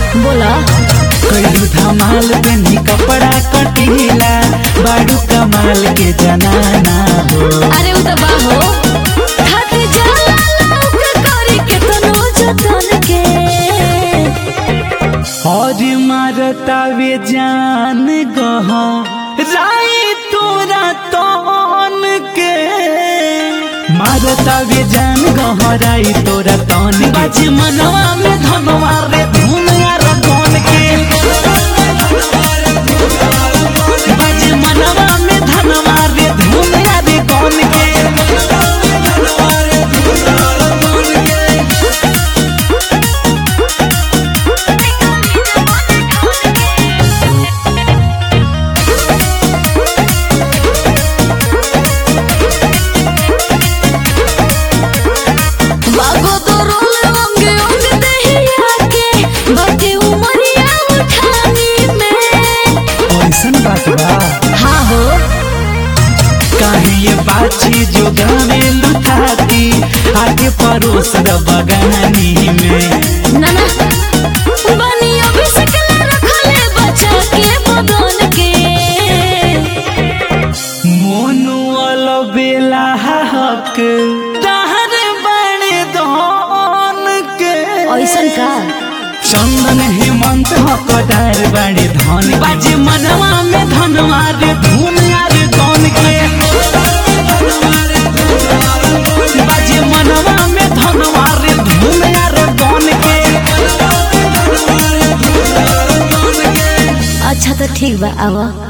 बोला कईलू धमाल बनी कपड़ा कटीला बाड़ू कमाल के जनाना हो अरे उ त बाहो थक जाला लौक करी के तनो जतन के और मारता वे जान गहा राई तोरा तन के मारता वे जान गहराई तोरा तन बाजी मनवा में धनवा रे धुन यार गन के बाजी मनवा में धनवा रे धुन यार गन के बागो तो रोल अंगे अंग दहिया के बाटे उमरिया उठानी में ऐसन बात बा हाँ हो काहे ये बाची जो गावे लुटाती आगे परोस द बगानी में ना ना बनी अभी सकला रखले बचा के बदन के मोनू अलबेला हक तहर बड़े धन के ऐसन का चंदन हेमंत हकदार बड़े धन बाजे मनवा में धनवा रे धुन यार गन के बाजे मनवा में धनवा रे धुन यार गन के अच्छा तो ठीक बा आवा